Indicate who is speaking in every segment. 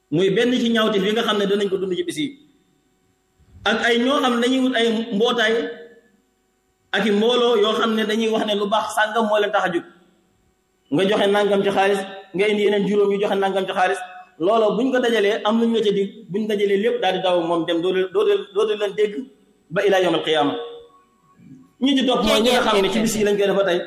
Speaker 1: muy benn ci ñaawte fi nga xam ne danañ ko dund ci bis yi ak ay ñoo xam ne dañuy wut ay mbootaay ak i mbooloo yoo xam ne dañuy wax ne lu baax sàngam moo leen tax a jóg nga joxe nangam ci xaalis nga indi yeneen juróom ñu joxe nangam ci xaalis loola buñ ko dajalee am lu ñu la ca dig buñ dajalee lépp daal di daw moom dem doo doo doo leen dégg ba ilaa yawmal qiyaama ñi ci topp mooy ñi nga xam ne ci bis yi lañ koy def ba tey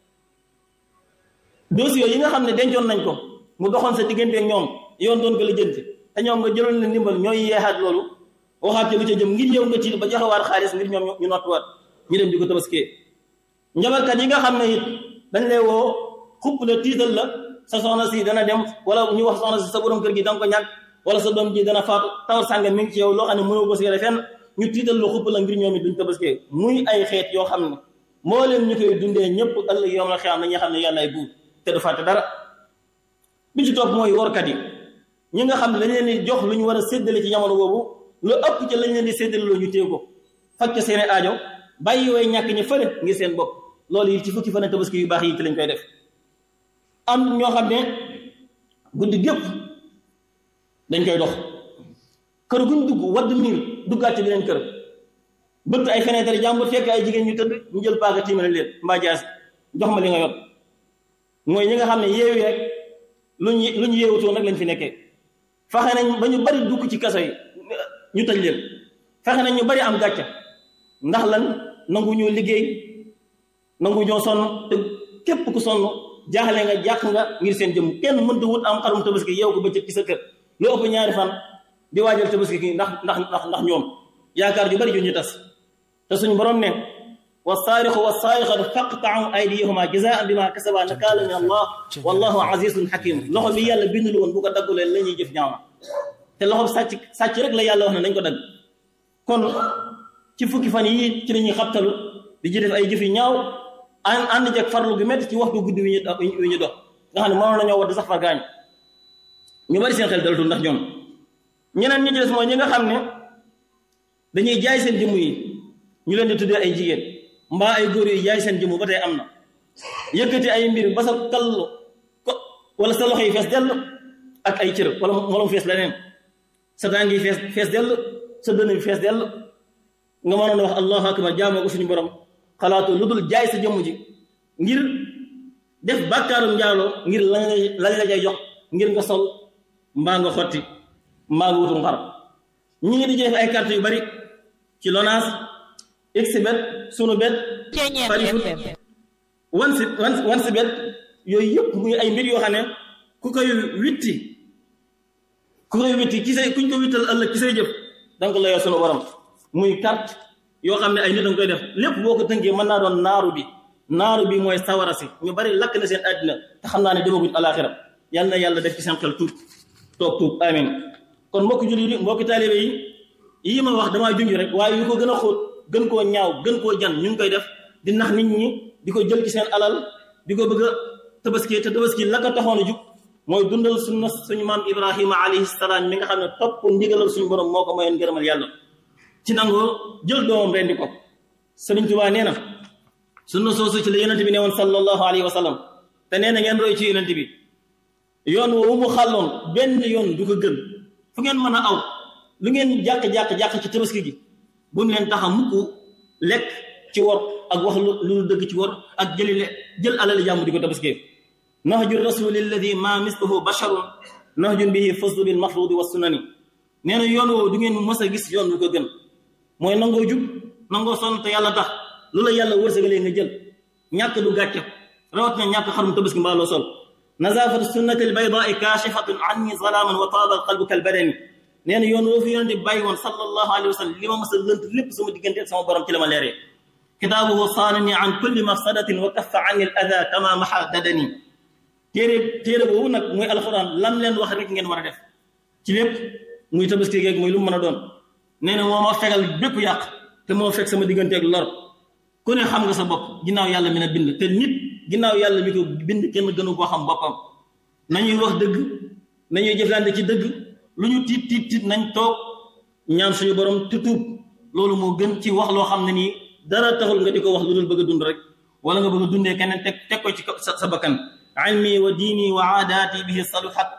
Speaker 1: dossier yi nga xam ne dencoon nañ ko mu doxoon sa diggante ak ñoom yoon doon ko la jënti te ñoom nga jëloon leen ndimbal ñooy yeexaat loolu waxaat ci lu ca jëm ngir yow nga ci ba joxewaat xaalis ngir ñoom ñu nottuwaat ñu dem di ko tabaskee njabarkat yi nga xam ne it dañ lay woo xupp la tiital la sa soxna si dana dem wala ñu wax soxna si sa borom kër gi danga ko ñàkk wala sa doom ji dana faatu tawar sànga mi ngi ci yow loo xam ne mënoo ko seere fenn ñu tiital la xupp la ngir ñoom it duñ tabaskee muy ay xeet yoo xam ne moo leen ñu koy dundee ñëpp ëllëg yoom la xeam na ñi xam ne yàlla ay buur te du fàtte dara bi ci topp mooy workat yi ñi nga xam ne dañ leen di jox lu ñu war a séddale ci jamono boobu lu ëpp ci lañ leen di séddale loo ñu téye ko faj seen i aajo bàyyi way ñàkk ñi fële ngir seen bopp loolu yi ci fukki fan tabaski yu baax yi ci lañ koy def am ñoo xam ne guddi gépp dañ koy dox kër guñ dugg wadd miir duggaat ci beneen kër bëtt ay fenêtre jàmbur fekk ay jigéen ñu tëdd ñu jël paaka tiimale leen mbaa jaas jox ma li nga yor mooy ñi nga xam ne yeewi rek luñu lu ñu yeewutoo nag lañ fi nekkee fexe nañ ba ñu bari dugg ci kaso yi ñu tëj leen fexe nañ ñu bari am gàcce ndax lan nangu ñoo liggéey nangu ñoo sonn te képp ku sonn jaaxle nga jàq nga ngir seen jëm kenn mënta wut am xarum tabaski yow ko bëccëg ci sa kër lu ëpp ñaari fan di waajal tabaski gi ndax ndax ndax ndax ñoom yaakaar ju bari ju ñu tas te suñu borom ne wa saarixu wa saarixatu faqta'u aydiyahuma jazaan bima kasaba nakaalan min allah wallahu azizun hakim loxo bi yàlla bindul woon bu ko daggulee la ñuy jëf ñaaw na te loxo sàcc sàcc rek la yàlla wax ne nañ ko dagg kon ci fukki fan yi ci la ñuy xabtalu di ci def ay jëf yu ñaaw ànd ànd jeg farlu gi métti ci waxtu guddi wi ñu wi ñu dox nga xam ne mënoon nañoo wadd sax far gaañ ñu bari seen xel dalatul ndax ñoom ñeneen ñi ci des mooy ñi nga xam ne dañuy jaay seen jëmm yi ñu leen di tuddee ay jigéen mbaa ay góor yi jaay seen jëmm ba tey am na yëkkati ay mbir ba sa kallu ko wala sa loxo yi fees dell ak ay cër wala wala mu fees leneen sa tànk yi fees fees dell sa dënn bi fees dell nga mënoon a wax allahu akbar jaamoo ko suñu borom xalaatoo lu dul jaay sa jëmm ji ngir def bàkkaarum njaaloo ngir lañ lañ la jay jox ngir nga sol mbaa nga xotti mbaa nga wutum xar ñi ngi di ci def ay carte yu bari ci Lonase xbet sunu bet farifut wan si wan wan si bet yooyu yëpp muy ay mbir yoo xam ne ku koy witti ku koy witti ci say kuñ ko wittal ëllëg ci say jëf danga ko layoo sunu borom muy carte yoo xam ne ay nit danga koy def lépp boo ko tënkee mën naa doon naaru bi naaru bi mooy sawara si ñu bari lakk na seen àddina te xam naa ne demaguñ alaxira yal na yàlla def ci seen xel tuub toog tuub amin kon mbokki jullit yi mbokki taalibe yi yii ma wax damaa junj rek waaye yu ko gën a xóot gën koo ñaaw gën koo jan ñu ngi koy def di nax nit ñi di ko jël ci seen alal di ko bëgg a tabaski te tabaski la ko taxoon a jug mooy dundal sunna suñu maam ibrahima alayhi salaam mi nga xam ne topp ndigalal suñu borom moo ko mayoon ngërëmal yàlla ci nangoo jël doomam rendi ko Sëriñ Tuubaa nee na sunna soosu ci la yonent bi ne woon sallallahu alayhi wa sallam te nee na ngeen roy ci yonent bi yoon woowu mu xàlloon benn yoon du ko gën fu ngeen mën a aw lu ngeen jàq-jàq-jàq ci tabaski gi bu mu leen tax a mukk lekk ci wor ak wax lu lu dëgg ci wor ak jëli jël alali jàmm di ko tabaskee nahju rasuli alladi ma misluhu basharun nahjun bihi fasdu bil mafrudi wa sunani nee na yoon woowu du ngeen mës a gis yoon bu ko gën mooy nangoo jub nangoo sonn te yàlla tax lu la yàlla wërsëgalee nga jël ñàkk du gàcce rawat na ñàkk xarum tabaski mbaa loo sol nazafatu sunnati albaydaai kaashifatun anni zalaman wa taaba alqalbu kalbadani nee na yoon woo fi yonente bi bàyyi woon sallallahu alayhi wa sallam li ma mës a lënt lépp sama diggante ak sama borom ci la ma leeree kitaabuhu saanani an kulli mafsadatin wa kaffa anni al ada kama maxa dadani téere téere boobu nag muy alquran lam leen wax rek ngeen war a def ci lépp muy tabaski geeg muy lu mu mën a doon nee na moo ma fegal bépp yàq te moo fekk sama diggante ak lor ku ne xam nga sa bopp ginnaaw yàlla mi na bind te nit ginnaaw yàlla mi ko bind kenn gënu koo xam boppam nañuy wax dëgg nañuy jëflante ci dëgg lu ñu tiit tiit tiit nañ toog ñaan suñu borom te tuub loolu moo gën ci wax loo xam ne nii dara taxul nga di ko wax lu dul bëgg a dund rek wala nga bëgg a dundee keneen teg teg ko ci sa sa bakkan ilmi wa diini wa aadaati bihi saluhat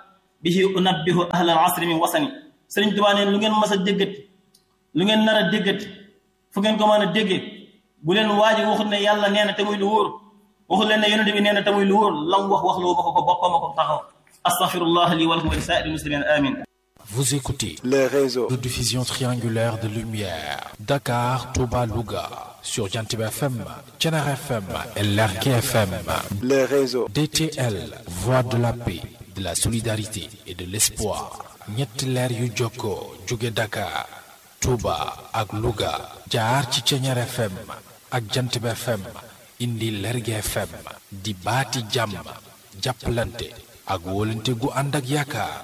Speaker 1: bihi unabbihu ahlal asri min wasani sëriñ Tuubaa neen lu ngeen mas a déggati lu ngeen nar a déggati fu ngeen ko mën a déggee bu leen waaji waxut ne yàlla nee na te muy lu wóor waxut leen ne yonente bi nee na te muy lu wóor lam wax wax loo ma ko ko boppam a ko taxaw astaghfirullah li wa lakum wa li saa'iri muslimin amin
Speaker 2: Vous écoutez
Speaker 3: les réseaux
Speaker 2: de diffusion triangulaire de lumière Dakar, Touba, Louga sur Jantib FM, Thiénare FM et Lergui FM.
Speaker 3: les réseaux
Speaker 2: DTL, voix de la paix, de la solidarité et de l'espoir. ñetti leer yu jokkoo jóge Dakar, Touba ak Louga jaar ci Thiénare FM ak Jantib FM indi Lergui FM di baati jàmm jàppalante ak wóolante gu ànd ak yaakaar.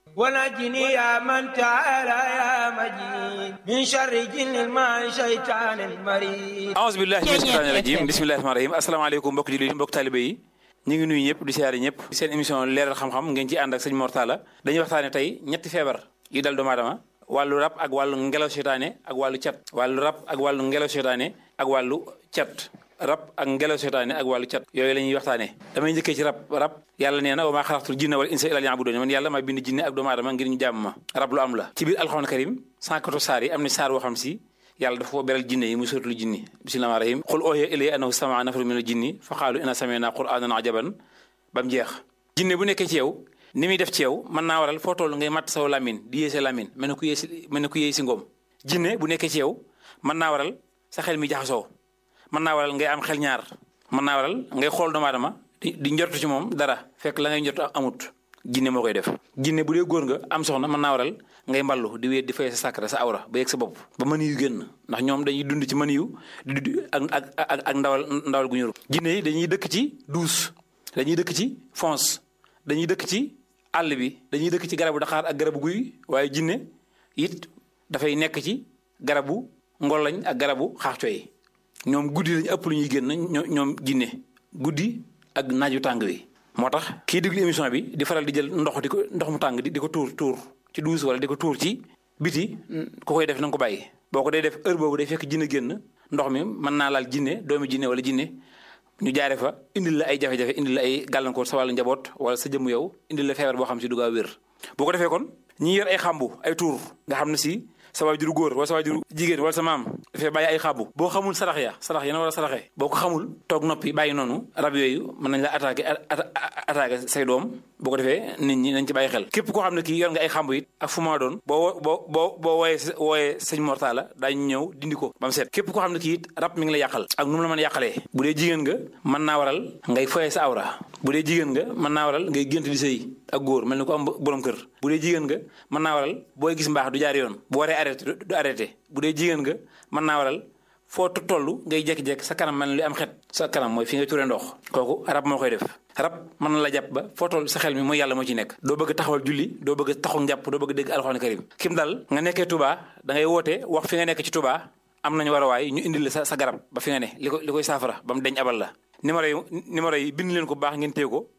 Speaker 4: ونجني يا من تعالى يا مجيد من شر جن ما شيطان المريد
Speaker 5: aouzu billahi mina shaytaani rajim bismillahi rahmaani rahim asalaamaaleykum mbokk jullit yi mbokk taalibe yi ñu ngi nuyu ñëpp di siyaare ñëpp seen émission leeral xam-xam ngeen ci ànd ak sëñ Mor Talla dañuy waxtaane tey ñetti feebar yu dal doomu aadama wàllu rab ak wàllu ngelaw seytaane ak wàllu cat wàllu rab ak wàllu ngelaw seytaane ak wàllu cat rab ak ngelaw seytaane ak wàllu cat yooyu la ñuy waxtaane damay njëkkee ci rab rab yàlla nee na wa maa xalaqtul jinna wal insa illa liya'budun man yàlla maa bind jinne ak doomu aadama ngir ñu jàmm ma rab lu am la ci biir alxuraan karim 114 saar yi am na saar boo xam si yàlla dafa ko beral jinne yi muy suratul jinni bismillahi rahim qul oohiya ilayya annahu sama'a nafarun minal jinni fa qaalu inna sami'na qur'anan ajaban ba mu jeex jinne bu nekkee ci yow ni muy def ci yow mën naa waral foo toll ngay matt saw lamin di yéese lamin mel ne ku yéesi mel ne ku yéey si ngoom jinne bu nekkee ci yow mën naa waral sa xel mi jaxasoo mën naa waral ngay am xel ñaar mën naa waral ngay xool doomu aadama di di njortu ci moom dara fekk la ngay njortu amut jinne moo koy def jinne bu dee góor nga am soxna mën naa waral ngay mballu di wéet di fay sa sàkkara sa awra ba yegg sa bopp ba mën yu génn ndax ñoom dañuy dund ci mën yu di di ak ak ak ak ndawal ndawal gu ñuru jinne yi dañuy dëkk ci douce dañuy dëkk ci fonce dañuy dëkk ci àll bi dañuy dëkk ci garabu daxaar ak garabu guy waaye jinne it dafay nekk ci garabu ngolañ ak garabu xaaxco yi ñoom guddi lañu ëpp lu ñuy génn ñoom ñoom jinne guddi ak naaju tàng wi moo tax kii déglu émission bi di faral di jël ndox di ko ndox mu tàng di di ko tuur tuur ci douche wala di ko tuur ci biti ku koy def na nga ko bàyyi boo ko dee def heure boobu day fekk jinne génn ndox mi mën naa laal jinne doomi jinne wala jinne ñu jaare fa indil la ay jafe-jafe indil la ay gàllankoor sa wàllu njaboot wala sa jëmm yow indil la feebar boo xam si du gaaw wér boo ko defee kon ñi yor ay xàmbu ay tuur nga xam ne si sa waajuru góor wala sa waajuru jigéen wala sa maam dafay bàyyi ay xàmbu boo xamul sarax ya sarax ya na war a saraxee boo ko xamul toog noppi bàyyi noonu rab yooyu mën nañ la attaqué attaqué say doom boo ko defee nit ñi nañ ci bàyyi xel képp koo xam ne kii yor nga ay xàmbu it ak fu ma doon boo boo boo boo wooyee wooyee sëñ Mor Talla daañu ñëw dindi ko ba mu set képp koo xam ne kii it rab mi ngi la yàqal ak nu mu la mën a yàqalee bu dee jigéen nga mën naa waral ngay foyee sa awra bu dee jigéen nga mën naa waral ngay gént di sëy ak góor mel ni ko am borom kër bu dee jigéen nga mën naa waral booy gis mbaax du jaar yoon bu waree arrêté du arrêté bu dee jigéen nga mën naa waral foo toll ngay jékki-jékki sa kanam mel ni lu am xet sa kanam mooy fi ngay turee ndox kooku rab moo koy def rab mën na la jàpp ba foo toll sa xel mi mooy yàlla moo ci nekk doo bëgg taxawal julli doo bëgg taxaw njàpp doo bëgg dégg alxuraan karim kim dal nga nekkee Touba da ngay woote wax fi nga nekk ci Touba am nañu war a waay ñu indil la sa sa garab ba fi nga ne li ko li koy saafara ba mu deñ abal la numéro yi numéro yi bind leen ko baax ngeen téye ko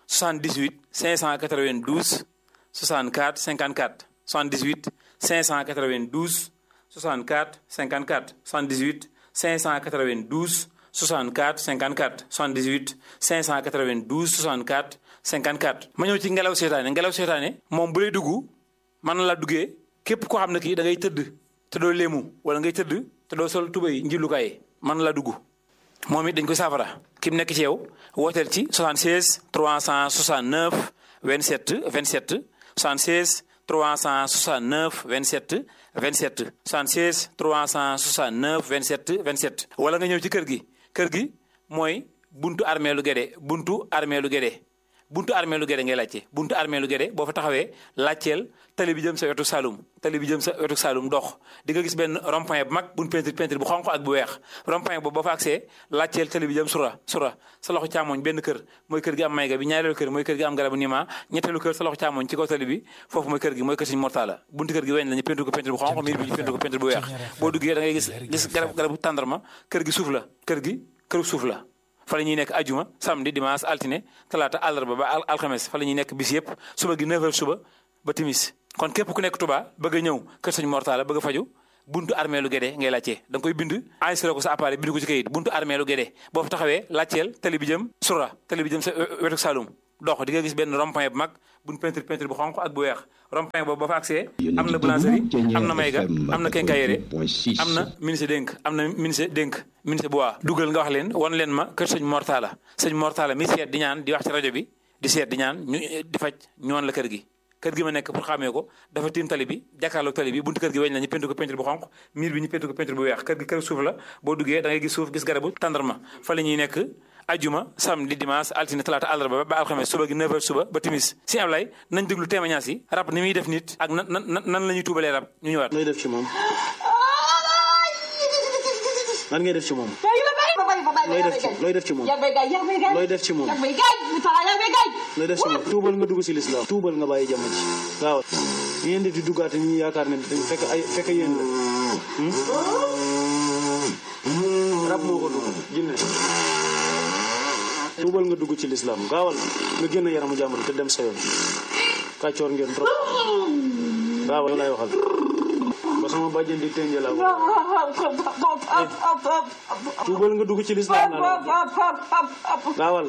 Speaker 5: 78 592 64 54 78 592 64 54 78 592 64 54 78 592 64 54. ma ñëw ci ngelaw seetaane ngelaw seetaane moom bu lay dugg mën na la duggee képp koo xam ne kii da ngay tëdd te doo léemu wala ngay tëdd te doo sol tubay njillukaay mën na la dugg moom it dañ koy saafara ki mu nekk ci yow wooteel ci 76 369 27 27 76 369 27 27 76 369 27 27 wala nga ñëw ci kër gi kër gi mooy buntu armée lu Guédé buntu armée lu Guédé buntu armée lu Guédé ngay laajte buntu armée lu Guédé boo fa taxawee laajteel tali bi jëm sa wetu Saloum tali bi jëm sa wetu Saloum dox di nga gis benn rond-point bu mag buñ peinture peinture bu xonq ak bu weex rond-point boobu boo fa agsee laajteel tali bi jëm sura sura sa loxo càmmoñ benn kër mooy kër gi am mayga bi ñaareelu kër mooy kër gi am garabu nima ñetteelu kër sa loxo càmmoñ ci kaw tali bi foofu mooy kër gi mooy kër Sëñ Mor Talla buntu kër gi weñ la ñu peinture ko peinture bu xonq miir bi ñu peinture ko peinture bu weex boo duggee da ngay gis gis garab garabu tàndarma kër gi suuf la kër gi këru suuf la fa la ñuy nekk ajuma samedi dimanche altine talaata àllarba ba alxames fa la ñuy nekk bis yëpp suba gi 9h suba ba timis kon képp ku nekk Touba bëgg a ñëw kër Sëñ Mor Talla bëgg a faju buntu armée lu Guédé ngay laajte da nga koy bind enregistré ko sa appareil bind ko ci kayit buntu armée lu Guédé boo fa taxawee laajteel tali bi jëm sura tali bi jëm sa wetu Saloum dox di nga gis benn rond-point bu mag buñ peinture peinture bu xonq ak bu weex rond-point boobu ba fa accès am na boulangerie am na mayga am na quincaillerie am na ministre dénk am na ministre dénk ministre bu waa dugal nga wax leen wan leen ma kër sëñ Mortala sëñ Mortala mi seet di ñaan di wax ci rajo bi di seet di ñaan ñu di faj ñu wan la kër gi kër gi ma nekk pour xamee ko dafa tiim tali bi jàkkaarloog tali bi buntu kër gi weñ la ñu peinture ko peinture bu xonq miir bi ñu peinture ko peinture bu weex kër gi kër suuf la boo duggee da ngay gis suuf gis garabu tàndarma fa la ñuy nekk ajuma samedi dimanche altine talaata àllarba ba alxames suba gi 9h suba ba timis si Ablaye nañ déglu témoignage yi rab ni muy def nit ak nan nan nan la ñuy tuubalee rab ñu ñëwaat.
Speaker 1: looy def ci moom lan ngay def ci moom looy def ci looy def ci moom looy def ci moom looy def ci moom tuubal nga dugg si lislaam tuubal nga bàyyi jàmm ji waaw ngeen def di duggaate ñi yaakaar ne dañ fekk ay fekk yéen la rab moo ko dugg jinne tuubal nga dugg ci lislaam gaawal nga génn yaramu jàmbur te dem sa yoon kàccoor ngeen trop gaawal yow lay waxal ba sama bàjjen di tënje laa ko tuubal nga dugg ci lislaam naa la gaawal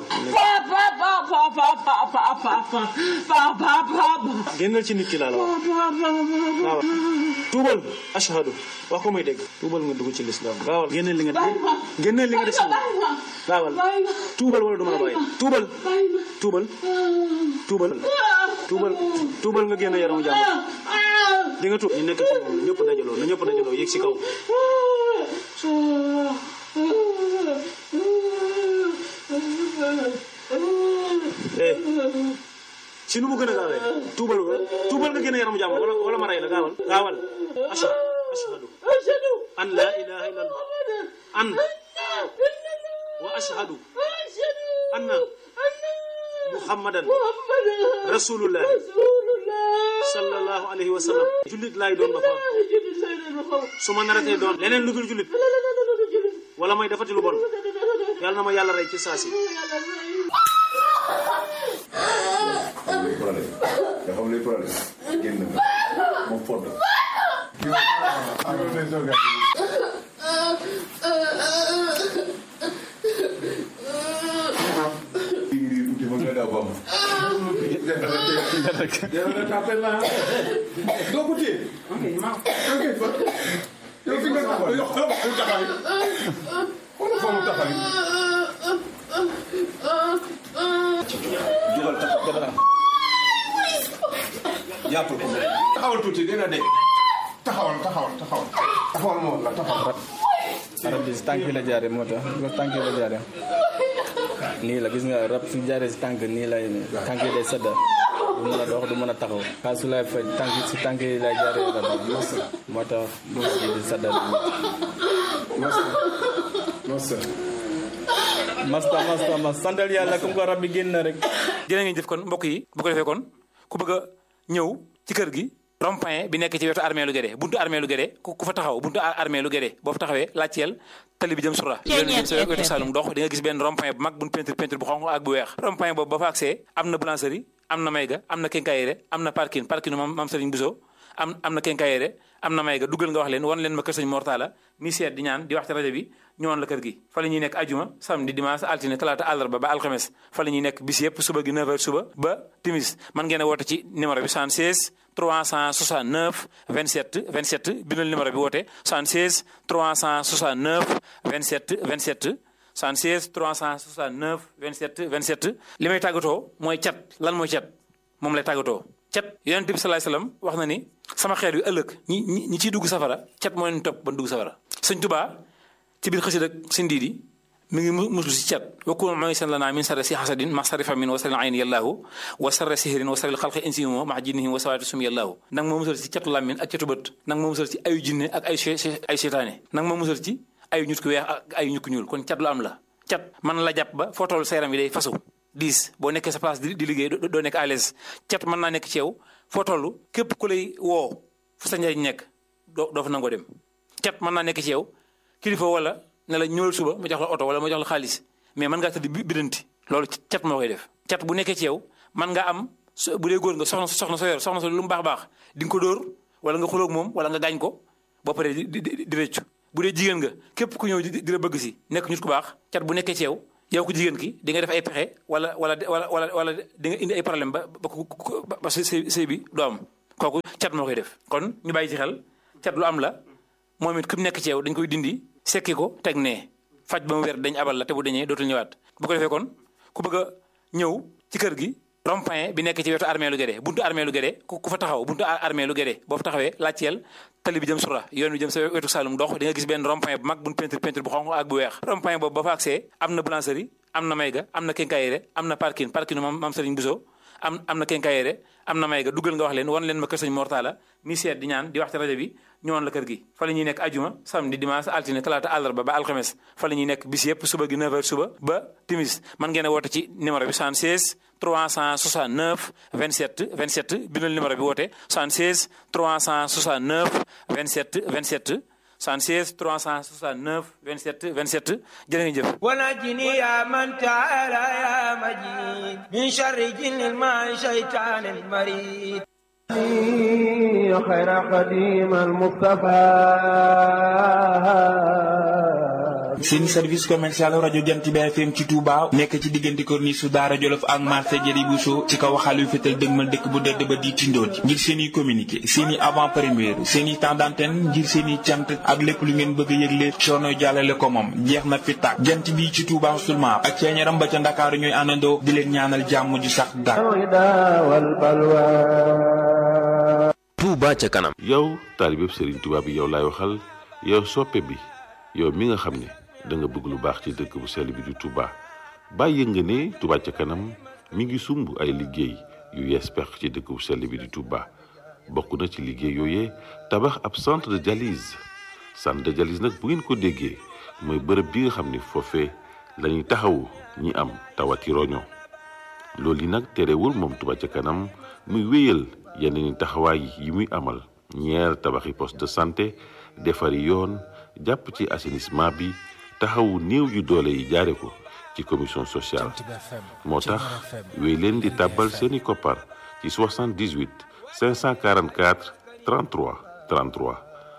Speaker 1: génnal ci nit ki laa la wax gaawal tuubal ashhadu wax ko may dégg tuubal nga dugg ci lislaam gaawal génneel li nga génneel li nga def si moom gaawal tuubal wala du ma la bàyyi tuubal tuubal tuubal tuubal tuubal nga génn yaramu jàmbur di nga tuub ñu nekk ci moom ñëpp dajaloo na ñëpp dajaloo yéeg si kaw eh si nu mu gën a gaawee tuubal nga tuubal nga génn yaramu jàmbur wala wala ma rey la gaawal gaawal ashhadu ashhadu an la ilaha illallah an wa ashhadu anna muhammadan rasulullah sallallahu alayhi wa sallam jullit laay doon ba fa su ma naratee doon leneen lu dul jullit wala may defati lu bon yàlla na ma yàlla rey ci saasi
Speaker 3: luy problème nga xam luy problème génn nga moom fodd doo ko téye yow fi nga taxaw yow xoolal fu mu taxaw xoolal fa mu taxaw jugal taxaw jàppal ko taxawal tuuti dina de taxawal taxawal taxawal taxawal moo la taxawal
Speaker 6: rab bi si tànk la jaare moo tax gis nga tànk la jaare nii la gis nga rab su jaaree si tànk nii lay tànk yi day sedda du mën a dox du mën a taxaw xaa su lay faj tànk si tànk yi lay jaaree rab bi moo tax mos bi di sedda masta masta mas santal yàlla comme que rab bi génn na rek
Speaker 5: jërë ngeen jëf kon mbokk yi bu ko defee kon ku bëgg a ñëw ci kër gi rond-point bi nekk ci wetu armée lu Guédé buntu armée lu Guédé ku ku fa taxaw buntu armée lu Guédé boo fa taxawee laajteel tali bi jëm sura yoon bi jëm sa wetu Saloum dox di nga gis benn rond-point bu mag buñ peinture peinture bu xonq ak bu weex rond-point boobu ba fa accès am na boulangerie am na mayga am na quincaillerie am na parking parking moom maam Serigne Bousso am am na quincaillerie am na mayga duggal nga wax leen wan leen ma kër sëñ Mortala mi seet di ñaan di wax ci rajo bi ñëwoon la kër gi fa la ñuy nekk ajuma samedi dimanche altine talaata àllarba ba alxames fa la ñuy nekk bis yëpp suba gi 9h suba ba timis man ngeen a woote ci numéro bi 76 369 27 27 bindal numéro bi woote 76 369 27 27 76 369 27 27 li may tàggatoo mooy cat lan mooy cat moom lay tàggatoo cat yonent bi salaay salaam wax na ni sama xeet wi ëllëg ñi ñi ñi ciy dugg safara cat moo leen topp ba dugg safara sëñ Tuubaa ci biir xësid ak seen diidi mi ngi muslu si cat wakkun mooy seen lanaa min sarri si xasadin ma sarri famin wa sarri ayni yallaahu wa sarri sihrin wa sarri xalqi insimo ma jinnihim wa sawaati sum yallaahu nang ma musal ci catu làmmin ak catu bët nang ma musal ci ayu jinne ak ay ay seytaane nang ma musal ci ayu ñut ku weex ak ayu ñut ku ñuul kon cat lu am la cat mën la jàpp ba foo toll sa yaram yi day fasu diis boo nekkee sa place di di liggéey doo nekk à l'aise cat mën naa nekk ci yow foo toll képp ku lay woo fu sa njariñ nekk doo doo fa nangoo dem cat mën naa nekk ci yow kilifa wala ne la ñëwal suba ma jox la oto wala ma jox la xaalis mais mën ngaa tëdd bidanti loolu cat moo koy def cat bu nekkee ci yow mën nga am bu dee góor nga soxna soxna so yor soxna so lu mu baax baax di nga ko dóor wala nga xuloog moom wala nga gaañ ko boo paree di di di rëccu bu dee jigéen nga képp ku ñëw di la bëgg si nekk nit ku baax cat bu nekkee ci yow yow ku jigéen ki di nga def ay pexe wala wala wala wala wala di nga indi ay problème ba ba ba ba sëy sëy bi du am kooku cat moo koy def kon ñu bàyyi ci xel cat lu am la moom it ku nekk ci yow dañ koy dindi sekki ko teg nee faj ba mu wér dañ abal la te bu dañee dootul ñëwaat bu ko defee kon ku bëgg a ñëw ci kër gi rond-point bi nekk ci wetu armée lu Guédé buntu armée lu Guédé ku fa taxaw buntu armée lu Guédé boo fa taxawee laajteel tali bi jëm sura yoon bi jëm sa wetu Saloum dox di nga gis benn rond-point bu mag buñ peinture peinture bu xonq ak bu weex rond-point boobu ba fa accès am na boulangerie am na mayga am na quincaillerie am na parking parking mam mam Serigne Bousso am am na quincaillerie am na mayga duggal nga wax leen wan leen ma kër sëñ Mortala ni seet di ñaan di wax ci rajo bi ñëwoon la kër gi fa la ñuy nekk ajuma samedi dimanche altine talaata àllarba ba alxames fa la ñuy nekk bis yëpp suba gi 9h suba ba timis man ngeen a woote ci numéro bi 76 369 27 27 bindal numéro bi woote 76 369 27 27 76 369 27 27 jërë ngeen jëf
Speaker 4: ونجني يا من تعالى يا مجيد من شر جن الماء شيطان المريد
Speaker 7: خير قديم المصطفى
Speaker 8: seen service commercial rajo Jant bi FM ci Touba nekk ci diggante corniche su Daara Jolof ak marché Jëri Bousso ci kaw xalu fetal dëgmal dëkk bu dëdd ba di tindoon ngir seen i communiqué seen i avant première seen i temps d'antenne ngir seen i cant ak lépp lu ngeen bëgg a yëgle coono jàllale ko moom jeex na fi tàkk jant bi ci Touba seulement ak ceeñaram ba ca Ndakaaru ñooy àndandoo di leen ñaanal jàmm ju sax dàkk.
Speaker 9: Touba ca kanam.
Speaker 10: yow taalibeb Serigne Touba bi yow laay waxal yow soppe bi yow mi nga xam ne da nga bëgg lu baax ci dëkk bu sell bi di Touba bàyyi nga ne Touba ca kanam mi ngi sumb ay liggéey yu yees pex ci dëkk bu sell bi di Touba bokk na ci liggéey yooyee tabax ab centre de dialyse centre de dialyse nag bu ngeen ko déggee mooy bërëb bi nga xam ne foofee la ñuy taxawu ñi am tawati roño loolu yi nag terewul moom Touba ca kanam muy wéyal yeneen taxawaay yi muy amal ñeer tabaxi poste de santé defari yoon jàpp ci assainissement bi taxawu néew yu doole yi jaare ko ci commission sociale moo tax wéy leen di tàbbal seeni koppar ci 78 544 33 33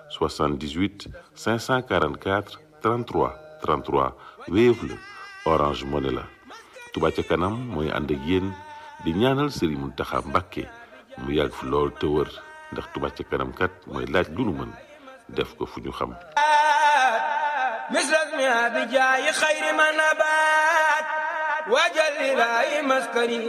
Speaker 10: 78 544 33 33 Wave la Orange Money la Touba ca kanam mooy ànd ak yéen di ñaanal Serigne Mountakha Mbacké mu yàgg fi lool te wër ndax Touba ca kanam kat mooy laaj lu nu mën def ko fu ñu xam
Speaker 4: مثل اسمها بجاي خير ما نبات وجل لاي مسكني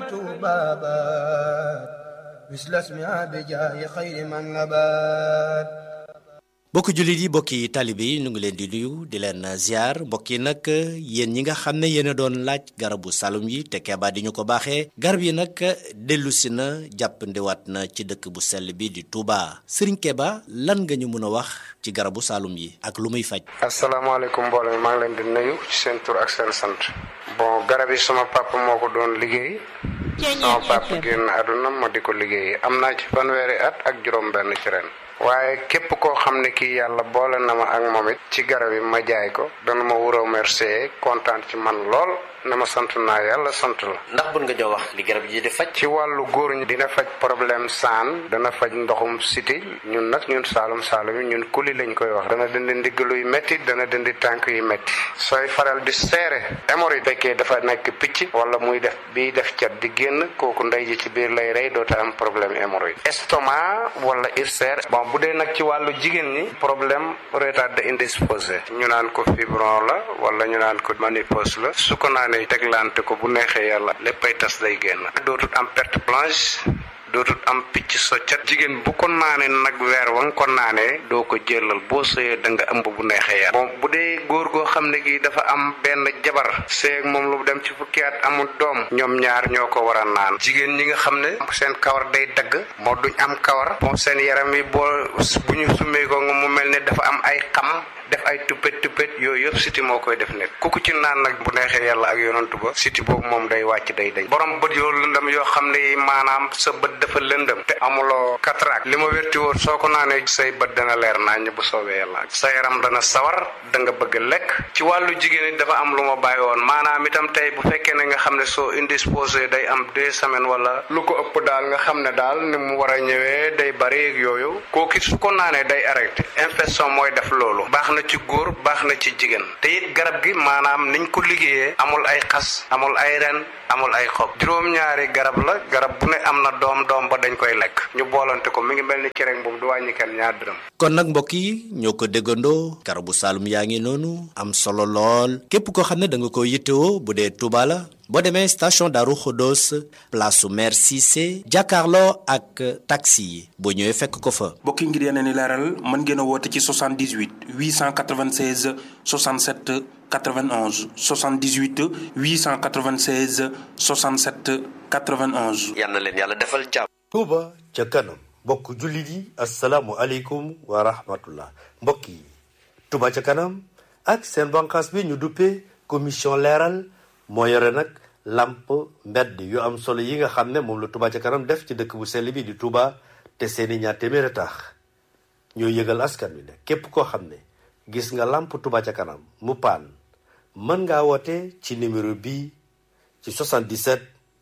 Speaker 4: بابات مثل اسمها بجاي خير ما نبات
Speaker 9: mbokki jullit yi mbokki taalibe yi ñu ngi leen di nuyu di leen ziar mbokk yi nag yéen ñi nga xam ne yéen a doon laaj garabu salum yi te keebaa di ñu ko baaxee garab yi nag dellu si na jàppandiwaat na ci dëkk bu sell bi di Touba Serigne Keba lan nga ñu mën a wax ci garabu salum yi ak lu muy faj.
Speaker 11: asalaamaaleykum mbooloo mi maa ngi leen di nuyu ci seen tur ak seen sant. bon garab yi sama papa moo ko doon liggéey. sama papa génn àdduna ma di ko liggéey am naa ci fanweeri at ak juróom-benn ci ren. waaye képp koo xam ne kii yàlla boole na ma ak moom it ci garab yi ma jaay ko dana ma wuroo remercier kontaan ci man lool ne ma sant naa yàlla sant la.
Speaker 9: ndax bun nga jox wax li garab yi di faj.
Speaker 11: ci wàllu góor ñi dina faj problème saan dana faj ndoxum siti ñun nag ñun saalum saalum yi ñun kuli lañ koy wax dana dindi ndigg luy métti dana dindi tànk yu métti sooy faral di seere hémorroïde fekkee dafa nekk picc wala muy def biy def cat di génn kooku ndey ji ci biir lay rey doota am problème hémorroïde estomac wala ulcère bon bu dee nag ci wàllu jigéen ñi problème retard indisposé ñu naan ko fibron la wala ñu naan ko ménopause la su ko naanee teglante ko bu neexee yàlla léppay tas day génn dootul am perte blanche dootul am picc soccat jigéen bu ko naanee nag weer wa nga ko naanee doo ko jëlal boo sëyee da nga ëmb bu neexee yàlla bon bu dee góor goo xam ne gi dafa am benn jabar seeg moom lu dem ci fukki at amul doom ñoom ñaar ñoo ko war a naan jigéen ñi nga xam ne seen kawar day dagg moo duñ am kawar bon seen yaram yi boo bu ñu summee ko nga mu mel ne dafa am ay xam def ay tuppet tuppet yooyu yëpp siti moo koy def nit ku ko ci naan nag bu neexee yàlla ak yonantu ba siti boobu moom day wàcc day dañ borom bët yoo lëndëm yoo xam ne maanaam sa bët dafa lëndëm te amuloo cataracte li ma wérti woon soo ko naanee say bët dana leer naññ bu soobee yàlla sa yaram dana sawar da nga bëgg lekk ci wàllu jigéen it dafa am lu ma bàyyi woon maanaam itam tey bu fekkee ne nga xam ne soo indisposé day am deux semaines wala lu ko ëpp daal nga xam ne daal ni mu war a ñëwee day bari ak yooyu kooku su ko naanee day arrêté infection mooy def loolu baax na ci góor baax na ci jigéen te it garab gi maanaam niñ ko liggéeyee amul ay xas amul ay ren amul ay xob juróom-ñaari garab la garab bu ne am na doom doom ba dañ koy lekk ñu boolante ko mi ngi mel ni cere boobu du wàññi kenn ñaar dërëm.
Speaker 9: kon nag mbokk yi ñoo ko déggandoo garabu Saalum yaa ngi noonu am solo lool képp koo xam ne da nga ko yittewoo bu dee Touba la boo demee station Darou Khodos place su maire Cissé jàkkaarloo ak taxi yi boo ñëwee fekk ko fa.
Speaker 8: mbokki ngir yeneen i leeral mën ngeen a woote ci 78 896 67 91 78 896 67 91.
Speaker 12: yal na leen yàlla defal jàmm.
Speaker 9: Touba ca kanam mbokk jullit yi asalaamualeykum wa rahmatullah mbokk yi Touba ca kanam ak seen bànqaas bi ñu duppee commission leeral moo yore nag lamp mbedd yu am solo yi nga xam ne moom la Touba ca kanam def ci dëkk bu sell bi di Touba te seeni ñaar téeméer a tax ñoo yëgal askan wi ne képp koo xam ne gis nga lamp Touba ca kanam mu paan mën ngaa woote ci numéro bii ci 77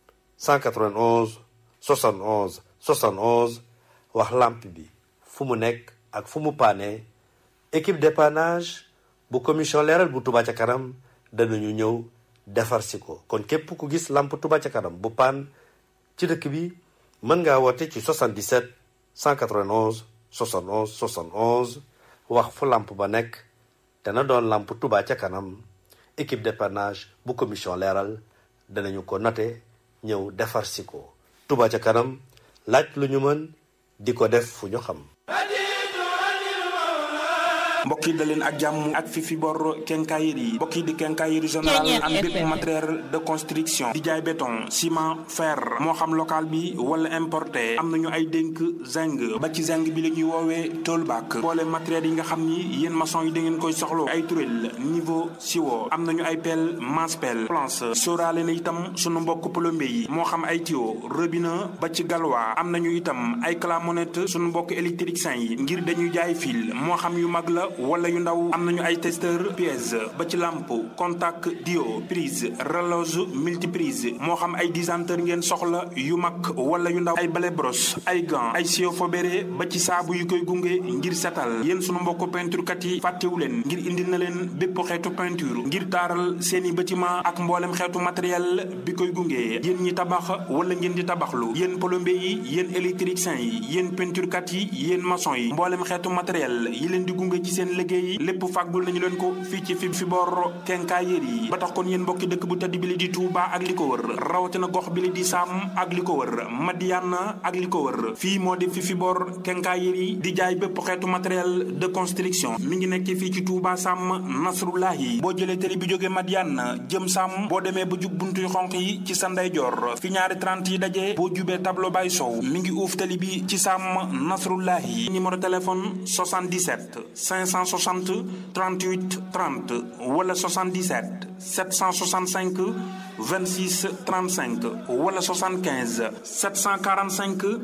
Speaker 9: 191 71 71 wax lamp bi fu mu nekk ak fu mu paane équipe dépannage bu commission leeral bu Touba ca kanam danañu ñëw defar si ko kon képp ku gis lamp Touba ca kanam bu paan ci dëkk bi mën ngaa woote ci 77 191 71 71 wax fu lamp ba nekk dana doon lamp Touba ca kanam équipe dépannage bu commission leeral danañu ko note ñëw defar si ko Touba ca kanam laaj lu ñu mën di ko def fu ñu xam
Speaker 8: mbokk yi da leen ak jàmm ak fi fi bor quincaillerie yi mbokk yi di quincaillerie général am bépp matériel de construction di jaay béton ciment fer moo xam local bi wala importé am nañu ay dénk zinc ba ci zinc bi la ñuy woowee toolback boole matériel yi nga xam ni yéen maçon yi da ngeen koy soxlo ay turel niveau siwo am nañu ay pelle masse pelle planche sóoraale na itam sunu mbokk plombier yi moo xam ay tuyau robinet ba ci galwa am nañu itam ay clamonette sunu mbokk électricien yi ngir dañuy jaay fil moo xam yu mag la wala yu ndaw am nañu ay testeur pièce ba ci lampe contact dio prise relose multiprise moo xam ay disanteur ngeen soxla yu mag wala yu ndaw ay balai brosse ay gants ay sio fobéré ba ci saabu yu koy gunge ngir setal yéen sunu mbokk peinture kat yi fàttewu leen ngir indil na leen bépp xeetu peinture ngir taaral seeni bâtiment ak mboolem xeetu matériel bi koy gunge yéen ñi tabax wala ngeen di tabaxlu yéen plombier yi yéen électricien yi yéen peinture kat yi yéen maçon yi mboolem xeetu matériel yi leen di gunge ci seen liggéey lépp fàggul nañu leen ko fii ci fi fi bor quincaillerie yi ba tax kon yéen mbokki dëkk bu tedd bi li di Touba ak li ko wër rawatina gox bi li di Sam ak li ko wër Madiana ak li ko wër fii moo di fi fi bor quincaillerie di jaay bépp xeetu matériel de construction mi ngi nekk fii ci Touba Sam Nasrullahi boo jëlee télé bi jógee Madiana jëm Sam boo demee ba jub buntuy xonq yi ci sa ndeyjoor fi ñaari 30 yi dajee boo jubee tableau bay sow mi ngi uuf télé bi ci Sam Nasrullahi numéro téléphone 77 560 38 30 wala 77 765 26 35 wala 75 745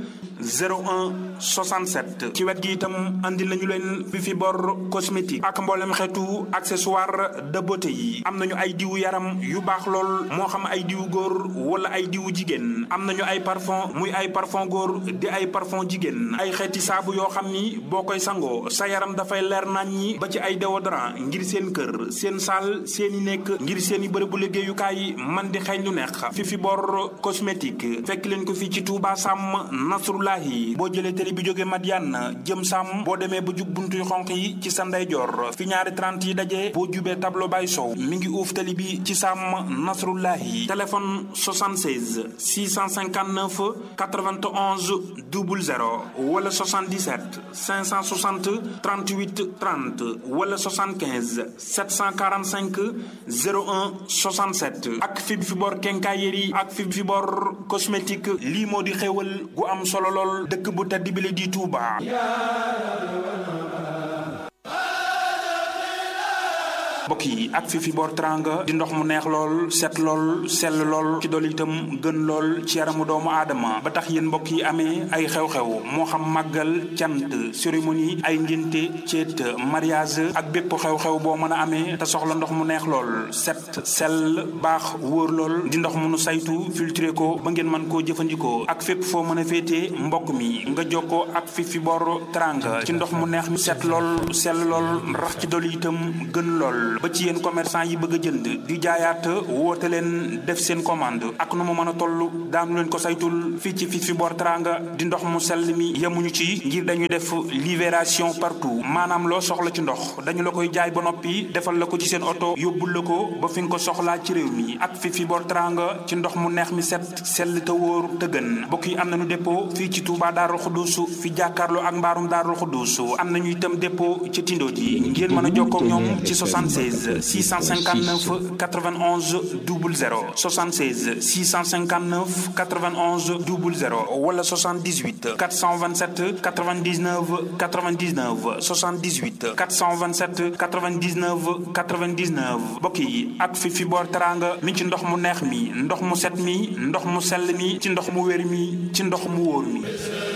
Speaker 8: 01 67 ci wet gi itam andi nañu leen fi fi bor cosmétique ak mboolem xeetu accessoire de beauté yi am nañu ay diwu yaram yu baax lool moo xam ay diwu góor wala ay diwu jigéen am nañu ay parfum muy ay parfum góor di ay parfum jigéen ay xeeti saabu yoo xam ni boo koy sangoo sa yaram dafay leer nañ ñi ba ci ay déodorant ngir seen kër seen saal seeni nekk ngir seeni bërëbu liggéeyukaay man di xeeñ lu neex fi fi bor cosmétique fekk leen ko fii ci Touba Sam Nasrullahi boo jëlee télé bi jógee Madiane jëm Sam boo demee ba jub buntuy xonq yi ci sa ndeyjoor fi ñaari 30 yi dajee boo jubee tableau bay sow mi ngi uuf télé bi ci Sam Nasrullahi téléphone 76 659 91 00 wala 77 560 38 30 wala 75 745 01 67 ak fi fi bor quincaillerie ak fi fi bor cosmétique lii moo di xéewal gu am solo lool dëkk bu tedd bi la di Touba. mbokk yi ak fi fi boor teranga di ndox mu neex lool set lool sell lool ci dool itam gën lool ci yaramu doomu aadama ba tax yéen mbokk yi amee ay xew-xew moo xam màggal cant cérémonie ay ngénte ceet mariage ak bépp xew-xew boo mën a amee te soxla ndox mu neex lool set sell baax wóor lool di ndox mu nu saytu filtré ko ba ngeen mën koo jëfandikoo ak fépp foo mën a féetee mbokk mi nga jokkoo ak fi fi bor teranga ci ndox mu neex mi set lool sell lool rax ci dolli itam gën lool ba ci yéen commerçant yi bëgg a jënd di jaayaat woote leen def seen commande ak nu mu mën a toll daanu leen ko saytul fii ci fi fi bor teranga di ndox mu sell mi yemuñu ci ngir dañuy def libération partout maanaam loo soxla ci ndox dañu la koy jaay ba noppi defal la ko ci seen oto yóbbul la ko ba fi nga ko soxlaa ci réew mi ak fi fi bor teranga ci ndox mu neex mi set sell te wóor te gën mbokk yi am nañu dépôt fii ci Touba Darou Khoudousou fi jàkkaarloo ak mbaarum Darou Khoudousou am nañu itam dépôt ci Tindo ji ngeen mën a jokkoo ak ñoom ci 76 659 91 00 76 659 91 00 wala 78 427 99 99 78 427 99 99 mbokk yi ak fi fi boor teranga mi ci ndox mu neex mi ndox mu set mi ndox mu sell mi ci ndox mu wér mi ci ndox mu wóor mi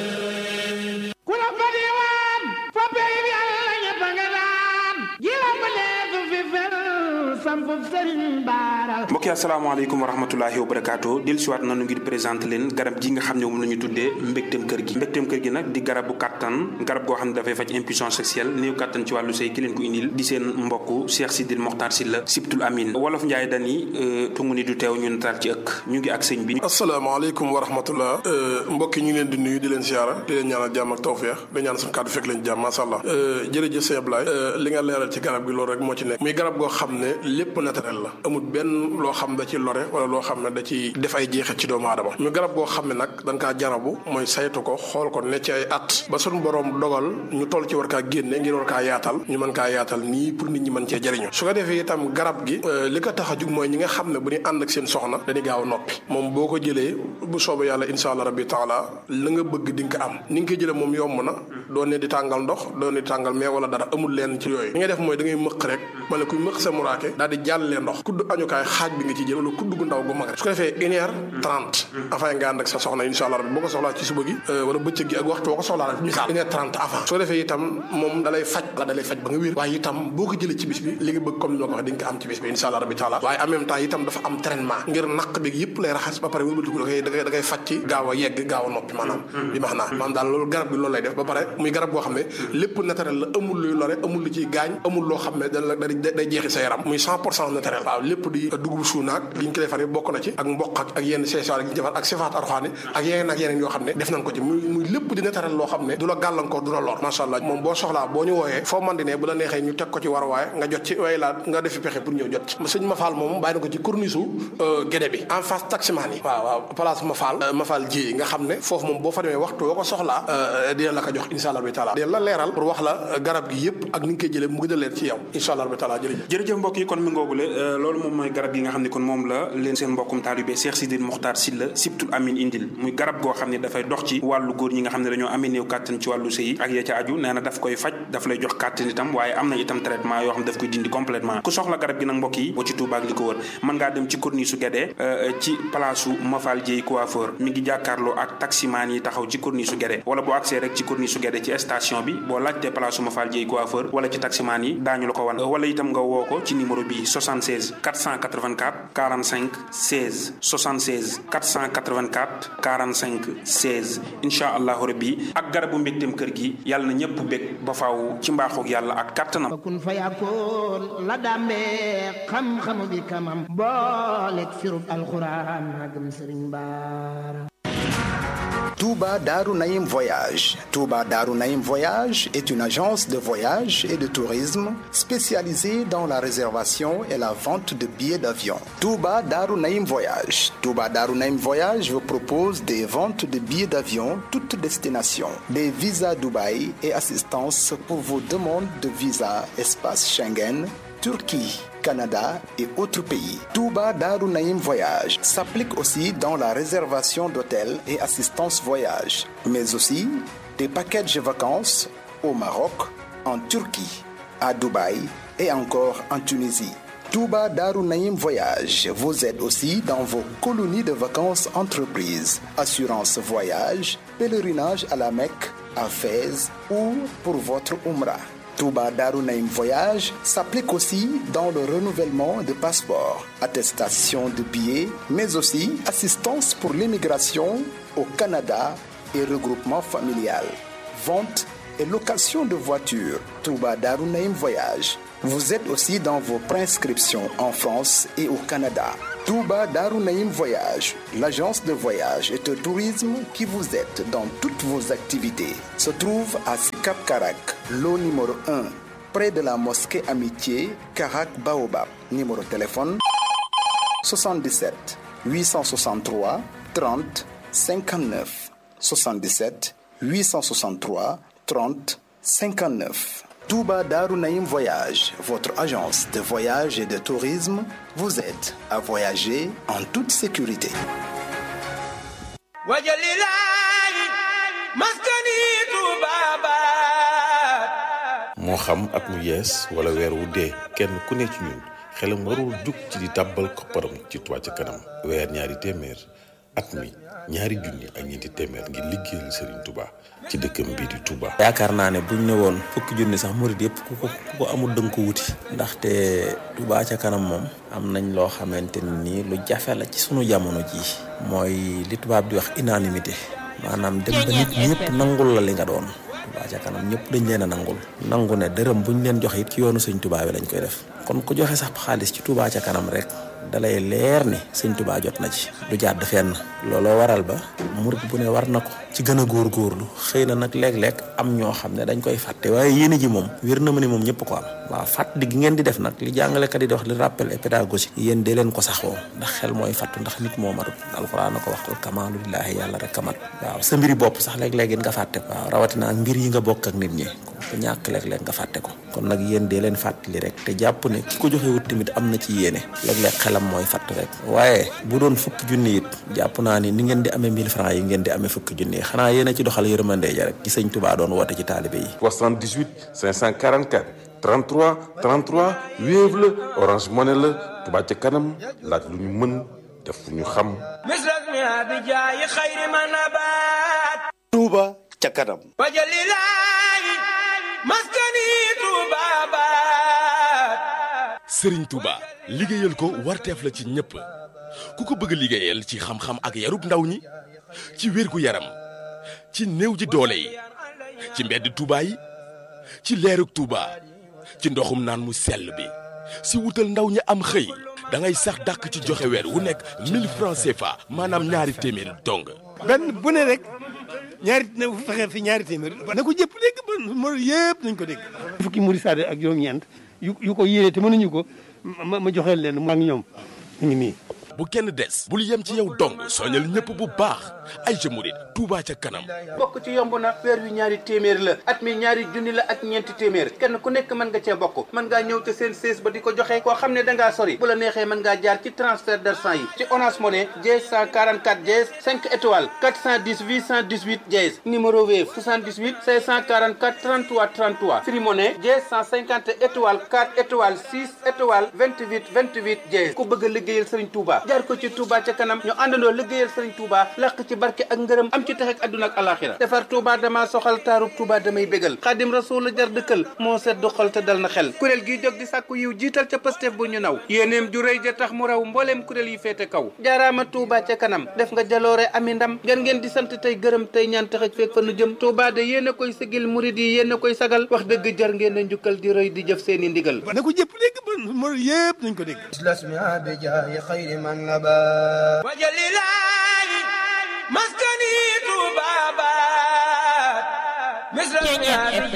Speaker 4: ku la fa diwaan fa pey bi Yàlla ñëpp a nga daan ji la fa nekk fi fel sampu sëriñ baaral
Speaker 8: mbokk yi asalaamaaleykum wa rahmatulahi wa barakaatu del siwaat nanu ngir présenté leen garab gi nga xam ne moom la ñu tuddee mbégteem kër gi mbégteem kër gi nag di garabu kàttan garab goo xam ne dafay faj impuissance sexuelle néew kàttan ci wàllu sëy ki leen ko indil di seen mbokk Cheikh Sidil Mokhtar Sylla Sibtul Amin wolof Njaay dani tungu ni du teew ñu nataal ci ëkk ñu ngi ak sëñ bi
Speaker 12: asalaamaaleykum wa rahmatullah mbokk yi ñu ngi leen di nuyu di leen siyaara di leen ñaanal jàmm ak tawfeex di ñaan suñu kàddu fekk leen jàmm masha Allah jërëjëf sëñ Ablaye li nga leeral ci garab gi loolu rek moo ci nekk muy garab goo xam ne lépp naturel la amul benn loo xam da ci lore wala loo xam ne da ci def ay jeexit ci doomu aadama muy garab goo xam ne nag dañ kaa jarabu mooy saytu ko xool ko ne ci ay at ba suñu borom dogal ñu toll ci war kaa génne ngir war kaa yaatal ñu mën kaa yaatal nii pour nit ñi mën cee jëriñu su ko defee itam garab gi li ko tax a jug mooy ñi nga xam ne bu ñu ànd ak seen soxna dañuy gaaw a noppi moom boo ko jëlee bu soobee yàlla insha allah rabbi taala la nga bëgg di nga ko am ni nga ko jëlee moom yomb na doo ne di tàngal ndox doo ne di tàngal mais wala dara amul leen ci yooyu li nga def mooy da ngay mëq rek ma ne kuy mëq sa muraake daal di jàllee ndox kudd añukaay xaaj bi nga ci jël wala kudd gu ndaw gu mag rek su ko defee une heure trente avant nga ànd ak sa soxna insha allah rabbi boo ko soxlaa ci suba gi wala bëccëg gi ak waxtu boo ko soxlaa rek misaal une heure trente avant su ko defee itam moom dalay faj la dalay faj ba nga wér waaye itam boo ko jëlee ci bis bi li nga bëgg comme ni ma ko waxee di nga ko am ci bis bi insha allah rabbi taala waaye en même temps itam dafa am traitement ngir naq bi yëpp lay raxas ba pare wëlbatiku da koy da koy da koy faj ci gaaw a yegg gaaw a noppi maanaam bi max naa maanaam daal loolu garab bi loolu lay def ba pare muy garab goo xam ne lépp naturel la amul luy lore amul lu ciy gaañ amul loo xam ne da la day jeexi sa yaram muy cent pour cent naturel waaw lépp di dugub suunaak li ñu ko defaree bokk na ci ak mboq ak ak yenn seesaar yi ñu defar ak sifaat arxaani ak yeneen ak yeneen yoo xam ne def nañ ko ci muy muy lépp di naturel loo xam ne du la gàllankoor du la lor macha allah moom boo soxlaa boo ñu wooyee foo man di ne bu la neexee ñu teg ko ci war waaye nga jot ci way laa nga defi pexe pour ñëw jot ci sëñ Mafal moom bàyyi na ko ci corniche gédé bi en face taximaan yi waaw waaw place Mafal Mafal ji nga xam ne foofu moom boo fa demee waxtu boo ko soxlaa dina la ko jox insha allah bi taala dina la leeral pour wax la garab gi yëpp ak ni nga koy jëlee mu gën a leer ci yow insha allah bi taala jërëjëf
Speaker 8: jërëjëf mbokk yi kon mi ngoogule loolu moom mooy garab gi nga xam ne kon moom la leen seen mbokkum taalibe Cheikh Sidil Mokhtar Sylla Sibtul Amin indil muy garab goo xam ne dafay dox ci wàllu góor ñi nga xam ne dañoo amee néew kàttan ci wàllu sëy ak ya ca aju nee na daf koy faj daf lay jox kàttan itam waaye am na itam traitement yoo xam ne daf koy dindi complètement ku soxla garab gi nag mbokk yi boo ci Touba ak li ko wër mën ngaa dem ci corniche su Guédé ci place su Mafal Dieye coiffeur mi ngi jàkkaarloo ak taximaan yi taxaw ci corniche su Guédé wala boo accès rek ci corniche su Guédé ci station bi boo laajtee place su Mafal Dieye coiffeur wala ci taximaan yi daañu la ko wan wala itam nga woo ko ci numéro bi 76 484 45 16 76 484 45 16 incha allahu rabbi ak garabu mbégteem kër gi yàlla na ñëpp bég ba faaw ci mbaaxoog yàlla ak kàttanam
Speaker 4: kun fa yakkoon la dàmbee xam-xamu bi kamam booleeg firub alxuraan magam sëriñ baara
Speaker 13: Touba Darou Naïm Voyage. Touba Darou Naïm Voyage est une agence de voyage et de tourisme spécialisée dans la réservation et la vente de billets d'avion. Touba Darou Naïm Voyage. Touba Darou Naïm Voyage vous propose des ventes de billets d'avion toutes destinations, des visas Dubaï et assistance pour vos demandes de visa espace Schengen, Turquie. Canada et autres pays. Touba Darou Naïm Voyage s'applique aussi dans la réservation d'hôtels et assistance voyage, mais aussi des packages de vacances au Maroc, en Turquie, à Dubaï et encore en Tunisie. Touba Darou Naïm Voyage vous aide aussi dans vos colonies de vacances entreprises, assurance voyage, pèlerinage à la Mecque, à Fès ou pour votre Umrah. Touba Darou Naïm Voyage s'applique aussi dans le renouvellement de passeports, attestation de billets, mais aussi assistance pour l'immigration au Canada et regroupement familial, vente et location de voitures. Touba Darou Naïm Voyage vous êtes aussi dans vos prescriptions en France et au Canada. Touba Darou Naïm Voyage, l'agence de voyage et de tourisme qui vous aide dans toutes vos activités, se trouve à Sikap Karak, lot numéro 1, près de la mosquée Amitié, Karak Baobab. Numéro de téléphone 77 863 30 59 77 863 30 59. Touba Darou Naïm Voyage, votre agence de voyage et de tourisme, vous aide à voyager en toute sécurité.
Speaker 10: moo xam at mu yees wala weer wu dee kenn ku ne ci ñun xelam warul jug ci di tàbbal kopparam ci Touba ca kanam weer ñaari téeméer at mi ñaari junni ak ñeenti téeméer ngir liggéeyal Serigne Touba ci dëkkam bii di Touba.
Speaker 14: yaakaar naa ne buñ ne woon fukki junni sax murid yëpp ku ko ku ko amul dënk ko wuti. ndaxte Touba ca kanam moom. am nañ loo xamante ni lu jafe la ci sunu jamono jii. mooy li tubaab di wax unanimité maanaam dem ba nit ñëpp nangul la li nga doon. Touba ca kanam ñëpp dañ leen a nangul. nangu ne dërëm buñ leen joxe it ci yoonu sëñ Touba bi lañ koy def. kon ku joxe sax xaalis ci Touba ca kanam rek. dalay leer ni sëñ Touba jot na ci du jàdd fenn looloo waral ba murit bu ne war na ko ci gën a góorgóorlu xëy na nag léeg-léeg am ñoo xam ne dañ koy fàtte waaye yéene ji moom wér na ma ni moom ñëpp ko am waaw fàttali gi ngeen di def nag li jàngalekat yi di wax li rappel et pédagogique yéen dee leen ko saxoo ndax xel mooy fàttu ndax nit moo matut alxuraan na ko wax kamaalu lillaahi yàlla rek kamat waaw sa mbiri bopp sax léeg-léeg nga fàtte ko waaw rawatina ak mbir yi nga bokk ak nit ñi ko ñàkk léeg-léeg nga fàtte ko kon nag yéen dee leen fàttali rek te jàpp ne ki ko joxewut tamit am na ci yéene léeg-léeg xelam mooy fàtt rek waaye bu doon fukki junni it jàpp naa ni ni ngeen di amee 1000 francs yi ngeen di amee fukki junni yi xanaa yéen a ci doxal yërmande ja rek ci sëñ Touba doon woote ci taalibe yi
Speaker 10: 78 544 33 33 Wave la Orange Money la Touba ca kanam laaj lu ñu mën def lu ñu xam
Speaker 9: Touba ca kanam
Speaker 15: Sëriñ Touba liggéeyal ko warteef la ci ñëpp ku ko bëgg liggéeyal ci xam-xam ak yarub ndaw ñi ci wérgu yaram ci néew ji doole yi ci mbedd Touba yi ci leerug Touba ci ndoxum naan mu sell bi si wutal ndaw ñi am xëy da ngay sax dàkk ci joxe weer wu nekk 1000 francs CFA maanaam ñaari téeméer dong.
Speaker 16: benn bu ne rek ñaari na fexe fi ñaari téeméer na ko jëpp dégg ba mo yëpp nañ ko dégg fukki muri saade ak juróom-ñeent yu yu ko yéene te mënuñu ko ma ma joxeel leen mu ak ñoom ñu ngi nii
Speaker 15: bu kenn des bul yem ci yow dong soñal ñëpp bu baax ay ca murit Touba ca kanam
Speaker 17: bokk ci yomb na weer wi ñaari téeméer la at mi ñaari junni la ak ñeenti téeméer kenn ku nekk mën nga cee bokk mën ngaa ñëw te seen sées ba di ko joxe koo xam ne da ngaa sori bu la neexee mën ngaa jaar ci transfert d'argent yi ci Orange Money dièse 144 dièse 5 étoiles 410 818 dièse numéro Wave 78 544 33 33 Free Money dièse 150 étoiles 4 étoiles 6 étoiles 28 28 dièse ku bëgg a liggéeyal Serigne Touba jaar ko ci Touba ca kanam ñu àndandoo liggéeyal Serigne Touba làq ci barke ak ngërëm am ci tax ak àdduna ak alaxira defar Touba dama soxal taarub Touba damay bégal xaadim rasul la jar dëkkal moo sedd xol te dal na xel kuréel gi jóg di sàkku yiw jiital ca Pastef bu ñu naw yéeneem ju rëy ja tax mu raw mbooleem kuréel yi féete kaw jaaraama Touba ca kanam def nga jaloore ami ndam ngeen ngeen di sant tey gërëm tey ñaan taxaj feeg fa nu jëm Touba de yéen a koy sigil murid yi yéen a koy sagal wax dëgg jar ngeen a njukkal di rëy di jëf seeni ndigal
Speaker 16: na ko jëpp dégg ba mo yëpp nañ ko dégg
Speaker 4: وجللاي مسكني طبابات مثل